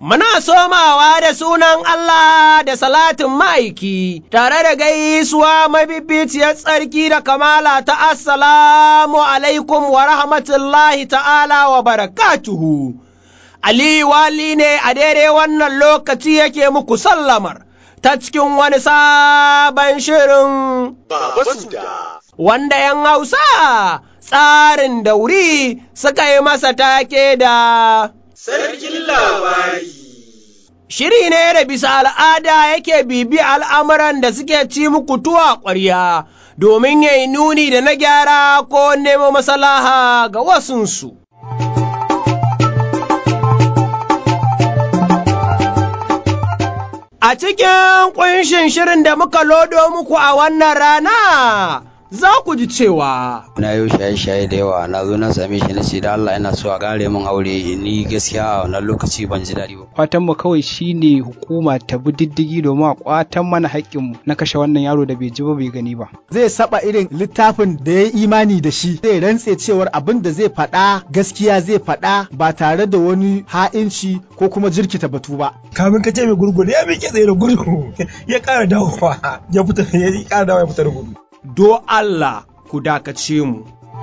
Muna somawa da sunan Allah da salatin ma'aiki, tare da gaisuwa mabibiciyar tsarki da kamala ta Assalamu alaikum wa rahmatullahi ta'ala wa barakatuhu. Aliyu wali ne a daidai wannan lokaci yake muku sallamar ta cikin wani sabon shirin wanda ‘yan Hausa tsarin dauri suka yi masa take da Sarkin labari. Shiri ne da bisa al'ada yake bibi al'amuran da suke ci muku tuwa ƙwarya domin ya yi nuni da na gyara ko nemo masalaha ga wasunsu. A cikin ƙunshin shirin da muka lodo muku a wannan rana, za ku ji cewa. Na yau shaye-shaye da yawa na zo na same shi na ce da Allah ina so a kare min aure ni gaskiya a wannan lokaci ban ji daɗi ba. Fatan mu kawai shine hukuma ta bi diddigi domin a kwatan mana haƙƙin mu na kashe wannan yaro da bai ji ba bai gani ba. Zai saba irin littafin da ya imani da shi zai rantse cewar abin da zai faɗa gaskiya zai faɗa ba tare da wani ha'inci ko kuma jirkita batu ba. Kamin ka ce mai gurgudu ya miƙe tsaye da gudu ya ƙara dawowa ya fita ya ƙara dawowa ya fita da gudu. do Allah ku dakace mu.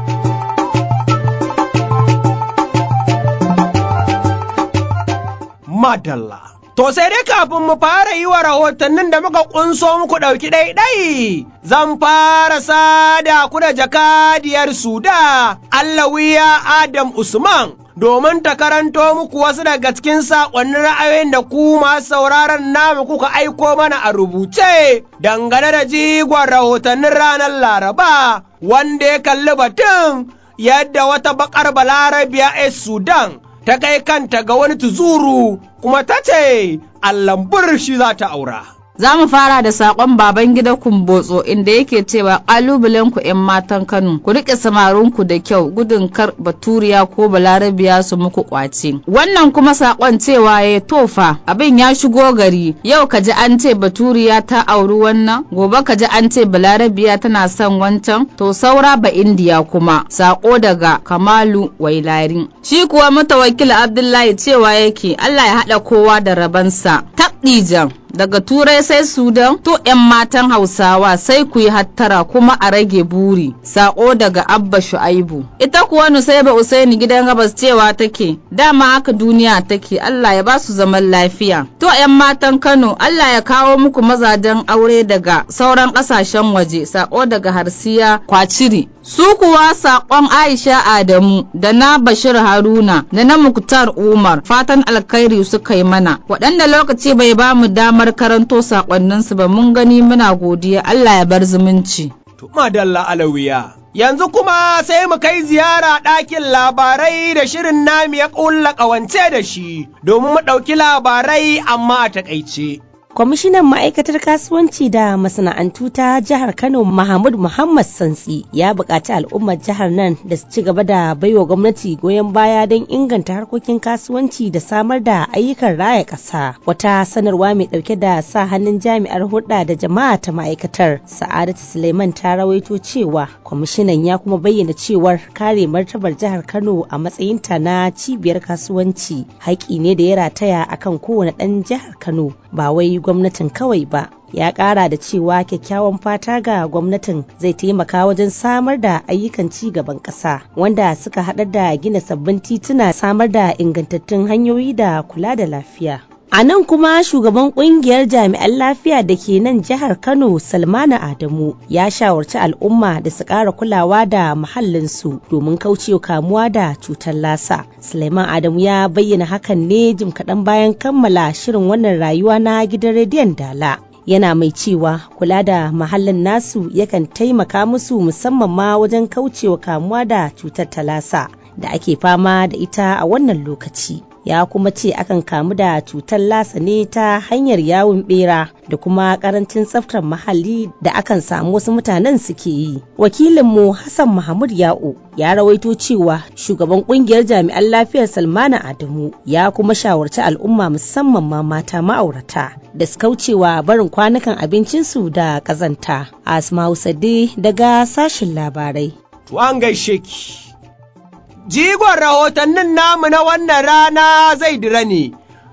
Madalla. To sai dai kafin mu fara yi wa rahotannin da muka kunso muku ɗauki ɗaiɗai, zan fara sada ku da jakadiyar Suda, Allawiya Adam Usman, domin ta karanto muku wasu daga cikin saƙonnin ra'ayoyin da ku masu sauraron namu kuka aiko mana a rubuce dangane da jigon rahotannin ranar Laraba wanda ya kalli batun yadda wata bakar balarabiya a Sudan ta kai kanta ga wani tuzuru kuma ta ce allambur shi za ta aura. Za mu fara da saƙon baban gida kumbotso inda yake cewa ƙalubalen ku 'yan matan Kano ku riƙe samarinku da kyau gudun kar baturiya ko balarabiya su muku ƙwace. Wannan kuma saƙon cewa ya tofa abin ya shigo gari yau ka ji an ce baturiya ta auri wannan gobe ka ji an ce balarabiya tana son wancan to saura ba indiya kuma saƙo daga Kamalu Wailari. Shi kuwa mutawakil Abdullahi cewa yake Allah ya haɗa kowa da rabansa. Tabdijan daga turai sai sudan to 'yan matan hausawa sai ku yi hattara kuma a rage buri sako daga abba shu'aibu ita kuwa nusaiba usaini gidan gabas cewa take dama haka duniya take allah ya ba su zaman lafiya to 'yan matan kano allah ya kawo muku mazajen aure daga sauran kasashen waje sako daga harsiya kwaciri su kuwa sakon aisha adamu da na bashir haruna da na muktar umar fatan alkhairi suka yi mana waɗanda lokaci bai ba mu damar damar karanto sakonninsu ba mun gani muna godiya Allah ya bar zumunci. Madalla alawiya. Yanzu kuma sai mu kai ziyara ɗakin labarai da shirin nami ya ƙulla ƙawance da shi domin mu ɗauki labarai amma a taƙaice. Kwamishinan ma'aikatar kasuwanci da masana'antu ta jihar Kano Mahmud Muhammad Santsi ya buƙaci al'ummar jihar nan da su ci gaba da baiwa gwamnati goyon baya don inganta harkokin kasuwanci da samar da ayyukan raya ƙasa. Wata sanarwa mai ɗauke da sa hannun jami'ar hulɗa da jama'a ta ma'aikatar Sa'adatu Suleiman ta rawaito cewa kwamishinan ya kuma bayyana cewar kare martabar jihar Kano a matsayinta na cibiyar kasuwanci haƙƙi ne da ya rataya akan kowane ɗan jihar Kano ba wai gwamnatin kawai ba ya kara da cewa kyakkyawan fata ga gwamnatin zai taimaka wajen samar da ayyukan ci gaban ƙasa wanda suka haɗar da gina sabbin tituna samar da ingantattun hanyoyi da kula da lafiya A nan kuma shugaban kungiyar jami'an lafiya da ke nan jihar Kano Salmana Adamu ya shawarci al'umma da su ƙara kulawa da muhallinsu domin kaucewa kamuwa da cutar lasa. Suleiman Adamu ya bayyana hakan ne jim kaɗan bayan kammala shirin wannan rayuwa na gidan rediyon Dala. yana mai cewa kula da mahallin nasu yakan taimaka musu musamman ma wajen kaucewa kamuwa da cutar talasa da ake fama da ita a wannan lokaci. ya kuma ce akan kamu da cutar lasa ne ta hanyar yawon bera da kuma karancin tsaftar muhalli da akan samu wasu mutanen suke yi wakilinmu hassan mahmud ya'u ya rawaito cewa shugaban kungiyar jami'an lafiyar salmana adamu ya kuma shawarci al'umma musamman ma mata ma'aurata da su kaucewa barin kwanukan abincinsu da kazanta asma'u sade daga sashin labarai To an gaishe ki. Jigon rahotannin namu na wannan rana zai dira ne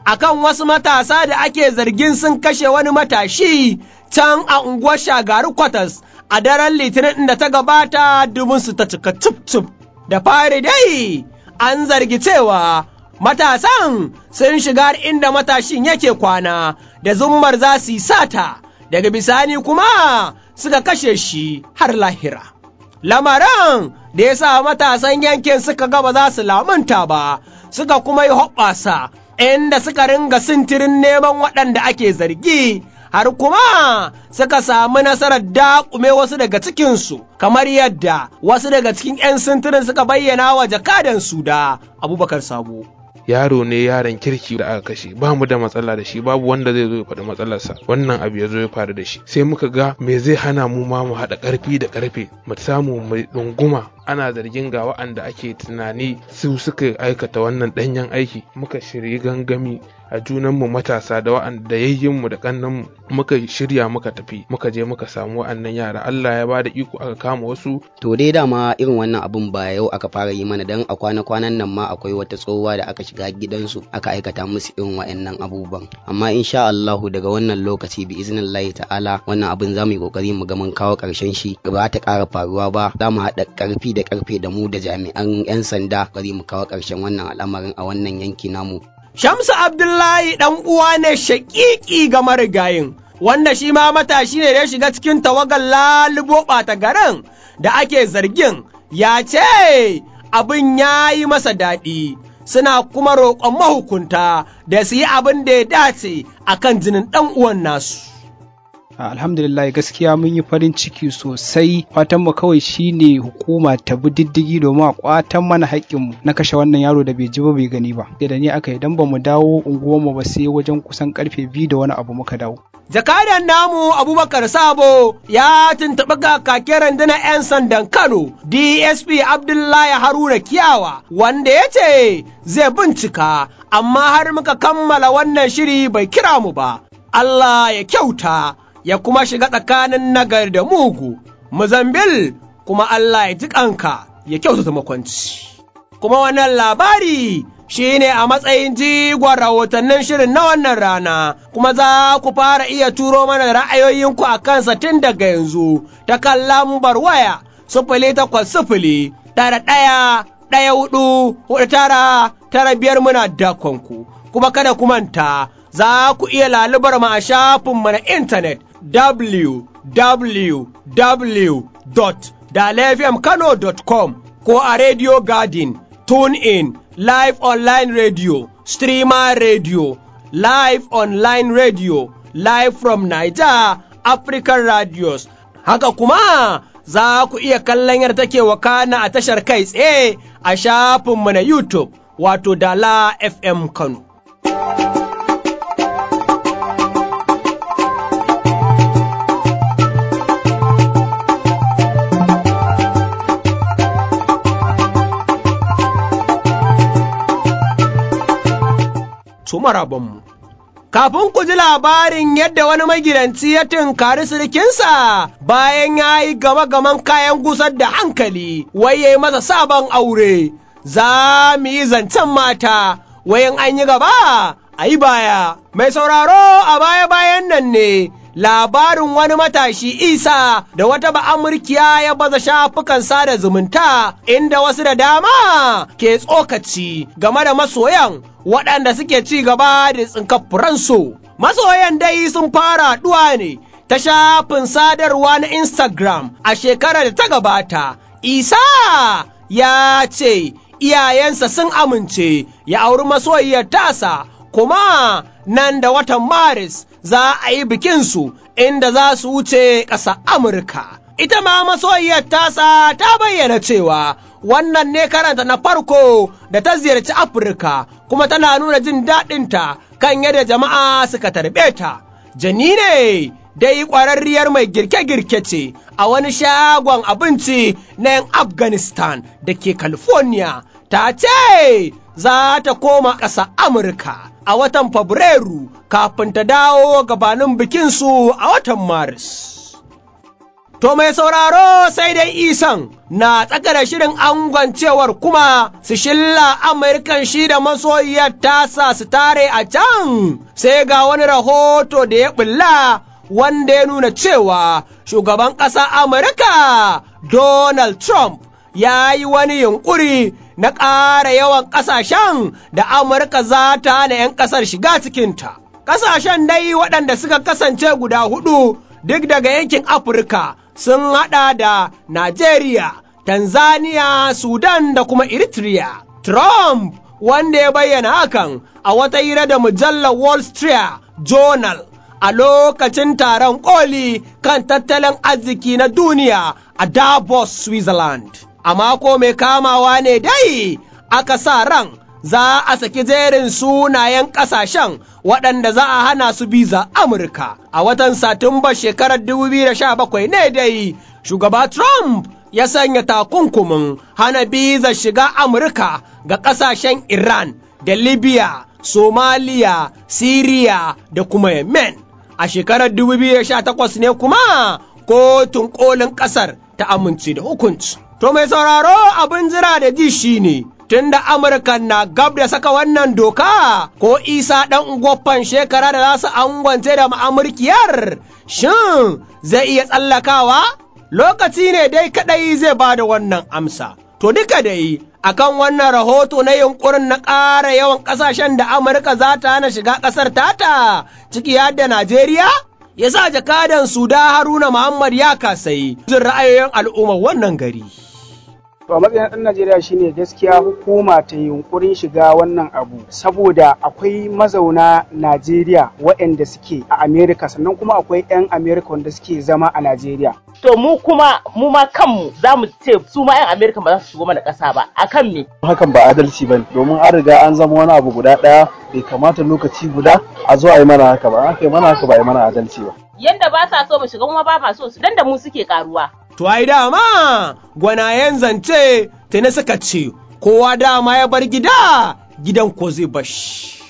akan wasu matasa da ake zargin sun kashe wani matashi can a unguwar shagari kwatas a daren litinin da ta gabata su ta cika cif da fari dai an zargi cewa matasan sun shiga inda matashin yake kwana da zummar za su yi sata daga bisani kuma suka kashe shi har lahira. Lamarin da ya sa matasan yankin suka gaba za su lamunta ba, suka kuma yi hoɓɓasa inda suka ringa sintirin neman waɗanda ake zargi. Har kuma suka samu nasarar daƙume wasu daga cikinsu, kamar yadda wasu daga cikin ‘yan sintirin suka bayyana wa jakadan su da Abubakar Sabo. yaro ne yaron kirki da aka kashe ba mu da matsala da shi babu wanda zai zo ya faɗi matsalarsa wannan abu ya zo ya faru da shi sai muka ga me zai hana mu ma mu haɗa ƙarfi da ƙarfe mu samu mu ɗunguma ana zargin ga wa'anda ake tunani su suka aikata wannan ɗanyen aiki muka shirya gangami a junanmu matasa da wa'anda yayyinmu da kannanmu muka shirya muka tafi muka je muka samu wa'annan yara Allah ya bada iko aka kama wasu to dai dama irin wannan abun ba yau aka fara yi mana dan a kwana kwanan nan ma akwai wata tsohuwa da aka shiga gidansu aka aikata musu irin wa'annan abubuwan amma insha Allahu daga wannan lokaci bi iznillahi ta'ala wannan abin za mu yi kokari mu ga mun kawo karshen shi ba ta ƙara faruwa ba za mu haɗa ƙarfi da ƙarfe da mu da jami'an 'yan sanda bari mu kawo ƙarshen wannan al'amarin a wannan yanki namu Shamsu Abdullahi ɗan uwa ne shaƙiƙi ga marigayin, wanda shi ma matashi ne ya shiga cikin tawagar lalubo ɓata garin da ake zargin ya ce abin ya yi masa daɗi. Suna kuma roƙon mahukunta da su yi abin da ya dace a kan jinin ɗan uwan nasu. alhamdulillah gaskiya mun yi farin ciki sosai fatan mu kawai shine hukuma ta bi diddigi domin a kwatan mana haƙƙinmu na kashe wannan yaro da bai ji ba bai gani ba da ni aka idan ba mu dawo unguwarmu ba sai wajen kusan karfe biyu da wani abu muka dawo Jakadan namu Abubakar Sabo ya tuntuɓi kakakin rundunar 'yan sandan Kano DSP Abdullahi Haruna Kiyawa wanda ya ce zai bincika amma har muka kammala wannan shiri bai kira mu ba. Allah ya kyauta ya kuma shiga tsakanin nagar da mugu, Muzambil kuma Allah ya ji kanka ya kyautata makwanci. Kuma wannan labari shi ne a matsayin jigon rahotannin shirin na wannan rana, kuma za ku fara iya turo mana ra'ayoyinku a kansa tun daga yanzu ta kan lambar waya sufuli takwas sufuli tara ɗaya ɗaya hudu hudu tara tara biyar muna dakonku, kuma kada ku manta za ku iya lalubar mu a shafinmu na intanet www.dalefmkano.com ko a Radio Garden, TuneIn, Live Online Radio, Streamer Radio, Live Online Radio, Live from Niger, African Radios. Haka kuma za ku iya kallon yar take wakana a tashar kai tsaye a shafinmu na YouTube, wato Dala FM Kano. su marabanmu. Kafin ku ji labarin yadda wani magidanci ya tunkari sirikinsa bayan ya yi gama-gaman kayan gusar da hankali, wai ya yi masa sabon aure, za mu yi zancen mata, wayan an yi gaba, a yi baya. Mai sauraro a baya-bayan nan ne. labarin wani matashi isa da wata ba'amurkiya ya baza shafukan sada zumunta inda wasu da dama ke tsokaci game da masoyan waɗanda suke ci gaba da tsinkaffuransu. Masoyan dai sun fara haɗuwa ne ta shafin sadarwa na Instagram a shekarar da ta gabata. Isa ya ce iyayensa sun amince ya auri masoyiyar tasa kuma nan da watan Maris za a yi bikinsu inda za su wuce ƙasa Amurka. Ita ma masoyiyar tasa ta bayyana cewa wannan ne karanta na farko da ta ziyarci Afirka kuma tana nuna jin daɗinta kan yadda jama'a suka tarbe ta. Jani ne dai ƙwararriyar mai girke-girke ce a wani shagon abinci na 'yan Afghanistan da ke California. Ta ce za ta koma ƙasa Amurka a watan Fabrairu kafin ta dawo gabanin bikinsu a watan Maris. To mai sauraro sai dai isan na tsaka da shirin angwancewar kuma su shilla Amurkan shi da masoyiyar tasa su tare a can sai ga wani rahoto da ya bulla wanda ya nuna cewa shugaban ƙasa Amurka Donald Trump ya yi wani yunƙuri na ƙara yawan ƙasashen da Amurka za ta hana 'yan ƙasar shiga cikinta. Ƙasashen dai waɗanda suka kasance guda hudu duk daga yankin Afirka sun haɗa da Najeriya, Tanzania, Sudan da kuma Eritrea. Trump wanda ya bayyana hakan a wata hira da mujallar Wall Street Journal a lokacin taron koli kan tattalin arziki na duniya a Davos, Switzerland. A mako mai kamawa ne dai aka sa ran za a saki jerin sunayen ƙasashen waɗanda za a hana su biza Amurka. A watan Satumba shekarar 2017 ne dai shugaba Trump ya sanya takunkumin hana biza shiga Amurka ga ƙasashen Iran da Libya, Somalia, Siriya da kuma Yemen. A shekarar 2018 ne kuma kotun kolin ƙasar ta amince da hukunci. To mai sauraro abin jira da ji shi ne, tunda Amurka na gab da saka wannan doka ko isa ɗan gwaffan shekara da za su angwance da ma'amurkiyar, shin zai iya tsallakawa? Lokaci ne dai kaɗai zai ba da wannan amsa. To duka dai akan wannan rahoto na yunkurin na ƙara yawan ƙasashen da Amurka za ta hana shiga ƙasar tata ciki har da Najeriya? Ya sa jakadan Suda Haruna Muhammad ya kasai jin ra'ayoyin al'ummar wannan gari. To a matsayin ɗan Najeriya shine gaskiya hukuma ta yunkurin shiga wannan abu saboda akwai mazauna Najeriya waɗanda suke a Amerika sannan kuma akwai 'yan Amerika wanda suke zama a Najeriya. To mu kuma mu ma kanmu za mu ce su ma 'yan Amerika ba za su shigo mana ƙasa ba akan me? Hakan ba adalci ba domin an riga an zama wani abu guda ɗaya bai kamata lokaci guda a zo a yi mana haka ba aka yi mana haka ba a yi mana adalci ba. Yanda ba sa so mu shiga kuma ba ma so su dan da mu suke karuwa. To ai dama gwanayen zance tuni suka ce kowa dama ya bar gida gidan ko zai bashi.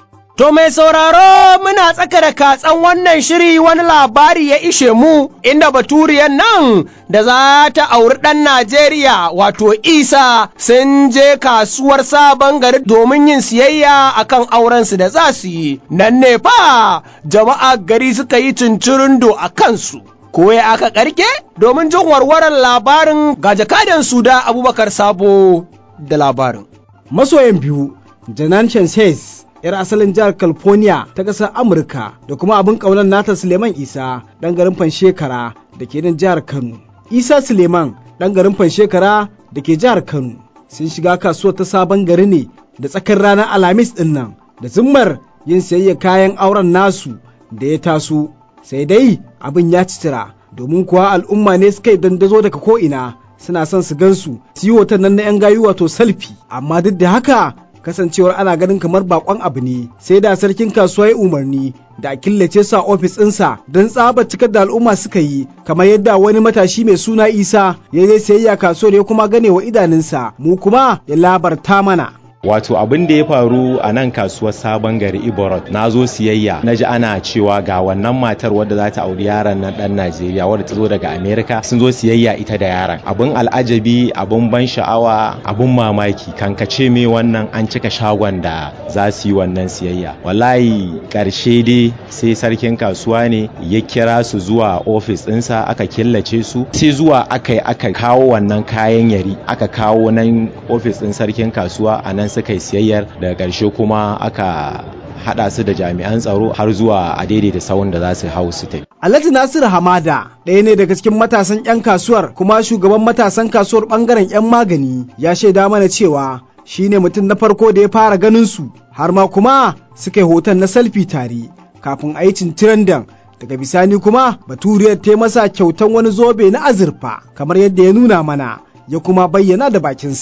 To mai sauraro muna tsaka da katsan wannan shiri wani labari ya ishe mu inda baturiyan nan da za ta auri ɗan Najeriya wato Isa sun je kasuwar sabon gari domin yin siyayya akan aurensu da za su yi. Nan ne fa jama'a gari suka yi cincirindo a kansu. Ko ya aka karke domin jin warwarar labarin ga jakadan su da Abubakar Sabo da labarin. Masoyan biyu, Janan Chances 'yar asalin jihar California ta ƙasar Amurka da kuma abin ƙaunar nata Suleiman Isa ɗan garin Fanshekara da ke nan jihar Kano. Isa Suleiman ɗan garin Fanshekara da ke jihar Kano sun shiga kasuwar ta sabon gari ne da tsakar ranar Alhamis ɗin nan da zimmar yin sayayya kayan auren nasu da ya taso sai dai abin ya citira domin kuwa al'umma ne suka yi dandazo daga ko'ina suna son su gansu su yi hoton nan na 'yan gayu wato salfi amma duk da haka kasancewar ana ganin kamar bakon abu ne sai da sarkin kasuwa ya umarni da a killace su a ofis ɗinsa don tsabar cikar da al'umma suka yi kamar yadda wani matashi mai suna isa ya je sayayya kasuwar ya kuma gane wa idanunsa mu kuma ya labarta mana Wato abin da ya faru a nan kasuwar sabon gari Iborot na zo siyayya na ji ana cewa ga wannan matar wadda za ta auri yaron nan dan Najeriya wadda ta zo daga Amerika sun zo siyayya ita da yaron. Abin al'ajabi abin ban sha'awa abin mamaki kankace me wannan an cika shagon da za su yi wannan siyayya. Wallahi karshe dai sai sarkin kasuwa ne ya kira su zuwa ofis ɗinsa aka killace su sai zuwa aka yi aka kawo wannan kayan yari aka kawo nan ofis ɗin sarkin kasuwa a nan suka yi siyayyar daga ƙarshe kuma aka haɗa su da jami'an tsaro har zuwa a daidaita sawun da za su hau su tafi. Alhaji Nasiru Hamada ɗaya ne daga cikin matasan 'yan kasuwar kuma shugaban matasan kasuwar ɓangaren 'yan magani ya shaida mana cewa shi ne mutum na farko da ya fara ganin su har ma kuma suka yi hoton na salfi tare kafin a yi cincirandan daga bisani kuma baturiyar ta masa kyautan wani zobe na azurfa kamar yadda ya nuna mana ya kuma bayyana da bakinsa.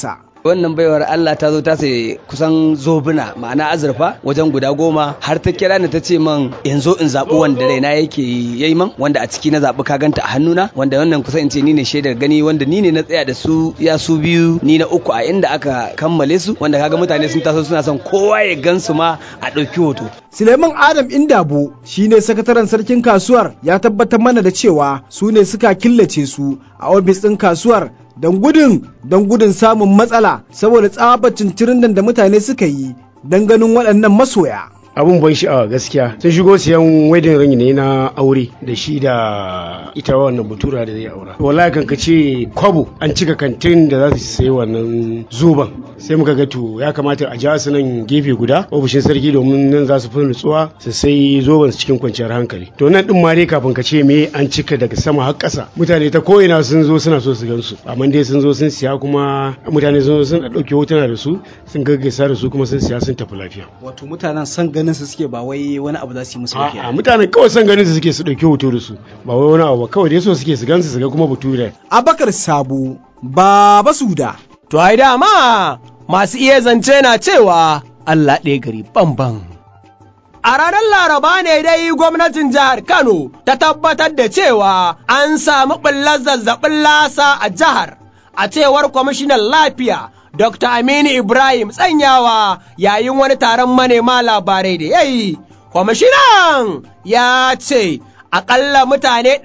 wannan baiwar Allah ta zo ta sai kusan zobuna ma'ana azurfa wajen guda goma har ta kira ni ta ce man yanzu in zaɓi wanda raina yake yayi man wanda a ciki na zaɓi ka ganta a hannuna wanda wannan kusan in ce ni ne shaidar gani wanda ni ne na tsaya da su ya su biyu ni na uku a inda aka kammale su wanda kaga mutane sun taso suna son kowa ya gansu ma a ɗauki hoto. Suleiman Adam Indabo shine sakataren sarkin kasuwar ya tabbatar mana da cewa su ne suka killace su a ofis ɗin kasuwar don gudun don gudun samun matsala saboda tsabacin cirin da mutane suka yi don ganin waɗannan masoya. abun ban sha'awa gaskiya sun shigo siyan wedding ring ne na aure da shi da ita wannan batura da zai aura wallahi kan ce kwabo an cika kantin da za su sayi wannan zuban sai muka ga to ya kamata a ja su nan gefe guda ofishin sarki domin nan za su fi nutsuwa su sai zoban su cikin kwanciyar hankali to nan din ma dai kafin ka ce me an cika daga sama har ƙasa mutane ta ko'ina sun zo suna so su gan su amma dai sun zo sun siya kuma mutane sun zo sun ɗauke hotuna da su sun gaggaisa da su kuma sun siya sun tafi lafiya wato mutanen san ganin su suke ba wai wani abu za su yi musu ba a mutanen kawai san ganin su suke su dauki hoto da su ba wai wani abu ba kawai dai so suke su gansu su ga kuma bature abakar sabu baba suda to ai dama masu iya zance na cewa Allah ɗaya gari bamban A ranar Laraba ne dai gwamnatin jihar Kano ta tabbatar da cewa an samu ɓullar zazzabin lasa a jihar, a cewar kwamishinan lafiya Dr. Aminu Ibrahim tsanyawa yayin wani taron manema labarai da ya yi. Kwamishinan ya ce, aƙalla mutane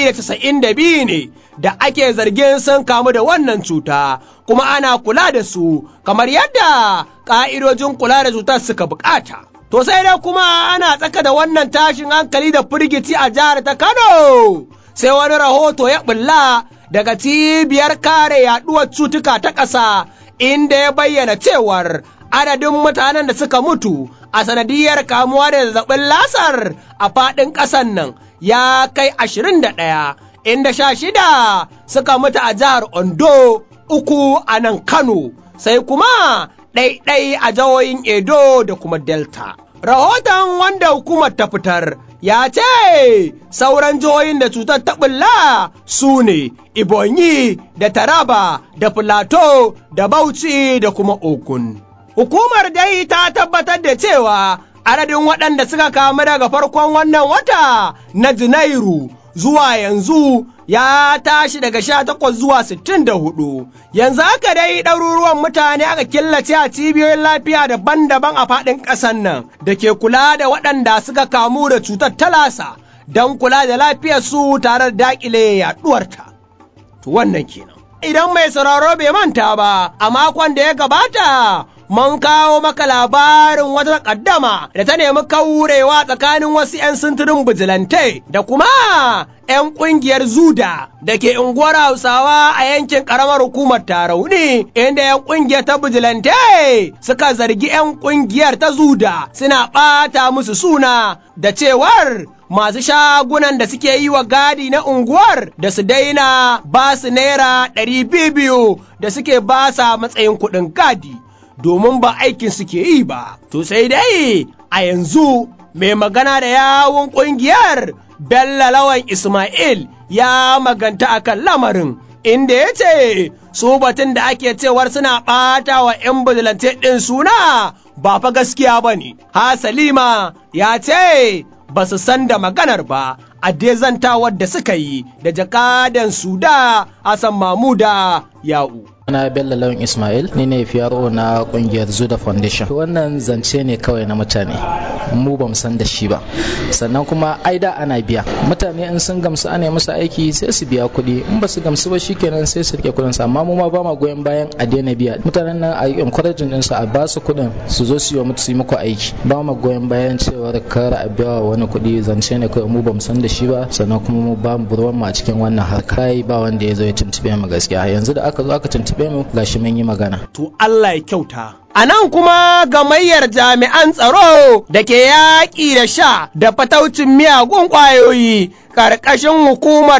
292 ne da ake zargin sun kamu da wannan cuta, kuma ana kula da su kamar yadda ƙa'idojin kula da cutar suka bukata. To sai dai kuma ana tsaka da wannan tashin hankali da firgici a jihar ta Kano, sai wani rahoto ya ɓulla daga cibiyar kare yaɗuwar cutuka ta ƙasa. inda ya bayyana cewar adadin mutanen da suka mutu a sanadiyar kamuwa da zazzabin lasar a faɗin ƙasan nan ya kai ashirin da ɗaya inda sha shida suka mutu a jihar Ondo uku a nan Kano sai kuma ɗaiɗai a jihohin Edo da kuma Delta. Rahoton wanda hukumar ta fitar ya ce sauran jihohin da cutar ta ɓulla su ne Ibonyi da Taraba da Filato da Bauchi da kuma Ogun. Hukumar dai ta tabbatar da cewa adadin waɗanda suka kamu daga farkon wannan wata na Janairu zuwa yanzu ya tashi daga sha takwas zuwa sittin da hudu. Yanzu haka dai ɗaruruwan mutane aka killace a cibiyoyin lafiya daban-daban a faɗin ƙasar nan da ke kula da waɗanda suka kamu da cutar talasa don kula da lafiyarsu tare da daƙile yaɗuwarta. To wannan kenan. Idan mai sauraro bai manta ba, a makon da ya gabata mun kawo maka labarin wata kaddama da ta nemi kaurewa tsakanin wasu 'yan sintirin bijilante da kuma 'yan ƙungiyar zuda da ke unguwar hausawa a yankin ƙaramar hukumar tarauni inda 'yan ƙungiyar ta bijilante suka zargi 'yan ƙungiyar ta zuda suna ɓata musu suna da cewar masu shagunan da suke yi wa gadi na unguwar da su daina ba su naira ɗari biyu da suke ba sa matsayin kuɗin gadi. domin ba aikin suke yi ba. To sai dai a yanzu mai magana da yawun ƙungiyar Bello Lawan Ismail ya maganta akan lamarin inda ya ce su batun da ake cewar suna ɓata wa 'yan bijilante ɗin suna ba fa gaskiya ba ne. Hasalima ya ce ba su san da maganar ba a dezantawar da suka yi da jakadan suda Hassan Mamuda Ya'u. na bello lawan ismail ni ne fiyaro na kungiyar zuda foundation wannan zance ne kawai na mutane mu ba san da shi ba sannan kuma ai da ana biya mutane in sun gamsu ana musu aiki sai su biya kuɗi in ba su gamsu ba shikenan sai su rike kuɗin su amma mu ma ba ma goyon bayan a daina biya mutanen nan a encouraging din su a ba su kuɗin su zo su yi mutu su yi muku aiki ba ma goyon bayan cewar kar a biya wani kuɗi zance ne kawai mu ba mu san da shi ba sannan kuma mu ba mu ruwan mu a cikin wannan harka ba wanda ya zo ya tuntube mu gaskiya yanzu da aka zo aka tuntube tuntuɓe mu gashi mun yi magana. To Allah ya kyauta. A nan kuma gamayyar jami'an tsaro da ke yaƙi da sha da fataucin miyagun ƙwayoyi ƙarƙashin hukumar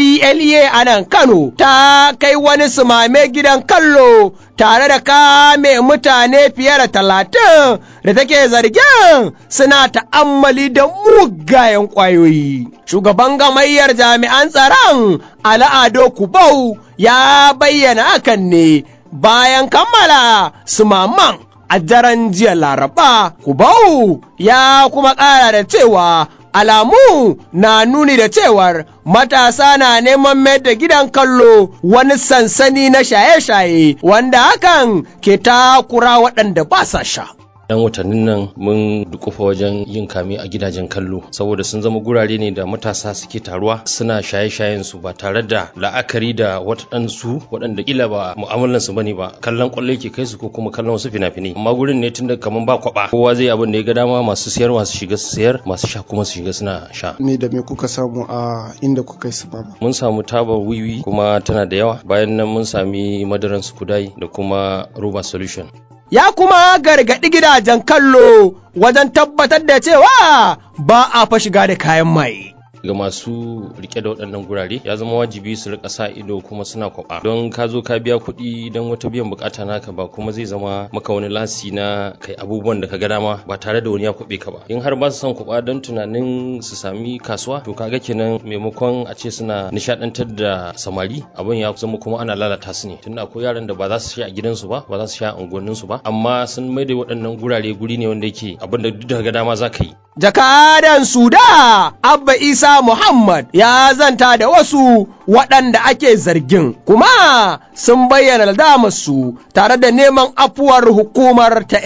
NDLEA a nan Kano ta kai wani sumame gidan kallo tare da kame mutane fiye da talatin da take zargin suna ta'ammali da mugayen ƙwayoyi. Shugaban gamayyar jami'an tsaron Al'ado Kubau ya bayyana hakan ne bayan kammala su maman a daren jiya laraba kubau ya kuma ƙara da cewa alamu na nuni da cewar matasa na neman mayar da gidan kallo wani sansani na shaye-shaye wanda hakan ke takura waɗanda ba sa sha. yan watannin nan mun dukufa wajen yin kame a gidajen kallo saboda sun zama gurare ne da matasa suke taruwa suna shaye-shayen su ba tare da la'akari da waɗansu waɗanda kila ba mu'amalan su bane ba kallon kwallo yake kai su ko kuma kallon wasu fina-finai amma gurin ne tunda kaman ba kwaba kowa zai abin da ya ga dama masu siyar masu shiga su siyar masu sha kuma su shiga suna sha me da me kuka samu a inda kuka yi su ba mun samu tabar wiwi kuma tana da yawa bayan nan mun sami madaran su kudai da kuma roba solution ya kuma gargaɗi gidajen kallo wajen tabbatar da cewa ba a fa shiga da kayan maye. ga masu rike da waɗannan gurare ya zama wajibi su rika sa ido kuma suna kwaba don ka zo ka biya kuɗi don wata biyan bukata naka ba kuma zai zama maka wani lasi na kai abubuwan da ka ga dama ba tare da wani ya kwabe ka ba in har ba su son kwaba don tunanin su sami kasuwa to kaga kenan maimakon a ce suna nishadantar da samari abin ya zama kuma ana lalata su ne tunda akwai yaran da ba za su sha a gidansu ba ba za su sha a unguwanninsu ba amma sun maida waɗannan gurare guri ne wanda yake abin da duk da ga dama za ka yi jakadan suda abba isa muhammad ya zanta da wasu waɗanda ake zargin kuma sun bayyana su tare da neman afuwar hukumar ta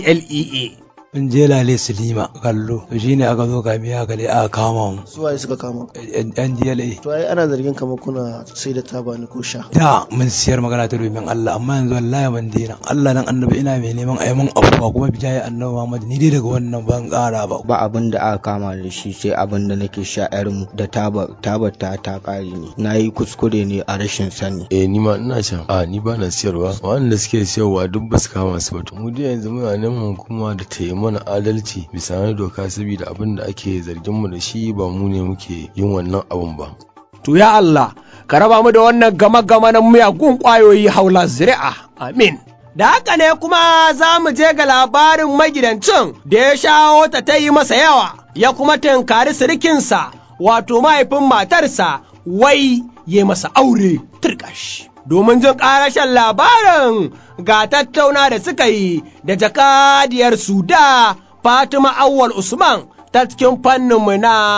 ndlea in je lale silima kallo to shine aka zo kami aka dai aka kama mu su waye suka kama yan DLA to ai ana zargin kamar kuna sai da taba ne ko sha da mun siyar magana ta domin Allah amma yanzu wallahi ban daina Allah nan annabi ina mai neman ayi mun afuwa kuma bijaye annabi Muhammad ni dai daga wannan ban ƙara ba ba abin da aka kama da shi sai abin da nake sha mu da taba taba ta ta kare ne na yi kuskure ne a rashin sani eh ni ma ina shan a ni ba na siyarwa wanda suke siyarwa duk ba su kama su ba mu dai yanzu muna neman hukuma da ta yi mana adalci bisa na doka saboda abin da ake zargin mu da shi ba mu ne muke yin wannan abun ba. To ya Allah, ka raba mu da wannan gama-gama na miyagun ƙwayoyi haula zuri'a. Amin. Da haka ne kuma za mu je ga labarin magidancin da ya shawo ta ta yi masa yawa, ya kuma tunkari sirikinsa, wato mahaifin matarsa, wai ya masa aure turkash. Domin jin ƙarashen labarin ga tattauna da suka yi da jakadiyar Suda Fatima Awwal Usman ta cikin fanninmu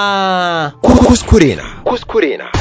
na kuskure na. Kuskure na.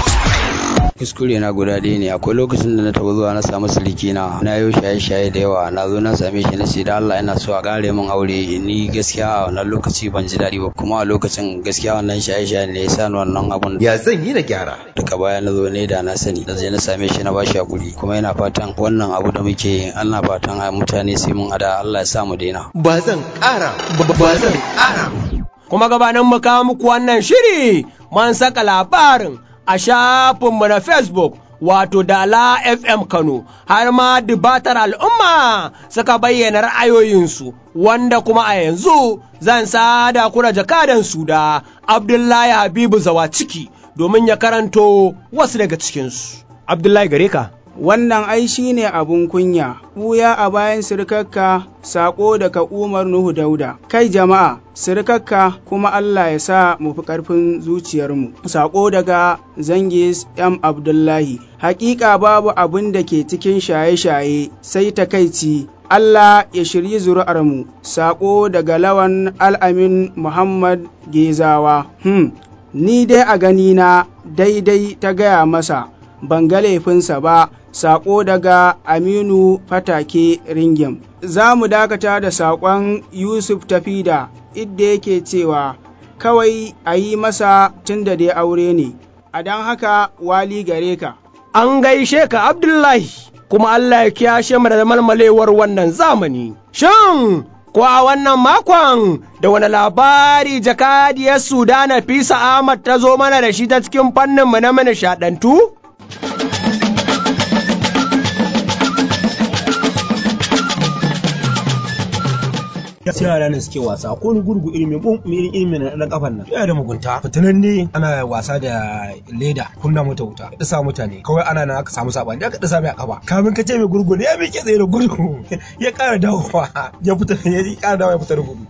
kuskure na guda ɗaya ne akwai lokacin da na taɓa zuwa na samu siliki na na yi shaye-shaye da yawa na zo na same shi na ce da Allah ina so a ƙare min aure ni gaskiya a wannan lokaci ban ji daɗi ba kuma a lokacin gaskiya wannan shaye-shaye ne ya sa ni wannan abun ya zan yi na gyara daga baya na zo ne da na sani da je na same shi na ba shi hakuri kuma yana fatan wannan abu da muke yi Allah fatan mutane sai mun ada Allah ya sa mu daina ba zan ƙara ba zan ƙara kuma gabanin mu kawo muku wannan shiri mun saka labarin a shafinmu na Facebook wato Dala FM Kano har ma dubatar al'umma suka bayyana ra'ayoyinsu wanda kuma a yanzu zan sada ku da jakadan su da Abdullahi Habibu Zawaciki domin ya karanto wasu daga cikinsu. Abdullahi gare ka. wannan ai shi ne abun kunya, ɓuya a bayan sirkakka saƙo daga Umar Nuhu Dauda. Kai jama'a, sirkakka kuma Allah ya sa mu fi ƙarfin zuciyarmu. Saƙo daga Zangis M. Abdullahi. Hakika babu abin da ke cikin shaye-shaye sai takaici. Allah ya shiryi zuri'armu. Saƙo daga Lawan Al'amin Muhammad Gezawa. Hmm, ni dai a ganina daidai ta gaya masa. ban ga laifinsa ba saƙo daga aminu fatake ringim za mu dakata da saƙon yusuf tafida idda yake cewa kawai a yi masa tun da dai aure ne a don haka wali gare ka an gaishe ka abdullahi kuma allah ya kiyashe mu da malmalewar wannan zamani shin ko a wannan makon da wani labari jakadiyar sudana fisa ahmad ta zo mana da shi ta cikin fanninmu na mana shaɗantu? sai yara ne suke wasa ko ni gurgu ilimin bum irin ilimin na kafan nan yana da mugunta fitinan ne ana wasa da leda kunna mata wuta da sa mutane kawai ana nan aka samu sabani aka dasa mai a kafa kamin ka ce mai gurgu ne ya miƙe tsaye da gurgu ya ƙara dawowa ya fita ya ƙara dawowa ya fita da gudu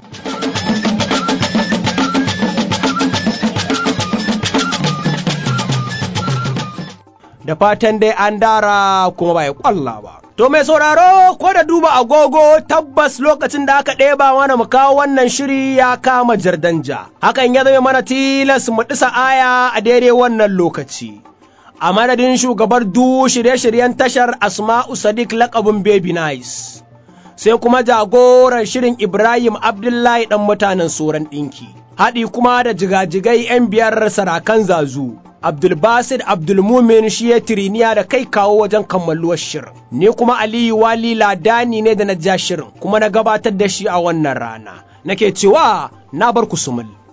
da fatan dai an dara kuma ba ya kwalla ba. To mai sauraro ko da duba agogo tabbas lokacin da aka ɗeba mana mu kawo wannan shiri ya kama jardanja. Hakan ya zama mana tilas mu ɗisa aya a daidai wannan lokaci. A madadin shugabar du shirye-shiryen tashar Asma'u Sadiq lakabin Baby Nice. Sai kuma jagoran shirin Ibrahim Abdullahi ɗan mutanen Soran ɗinki. Haɗi kuma da jigajigai 'yan biyar sarakan zazu. Abdulbasid Abdulmumin shi ya tiriniya da kai kawo wajen kammaluwar shirin. Ni kuma Aliyu Wali Ladani ne da na ja shirin kuma na gabatar da shi a wannan rana. Nake cewa na bar ku sumul.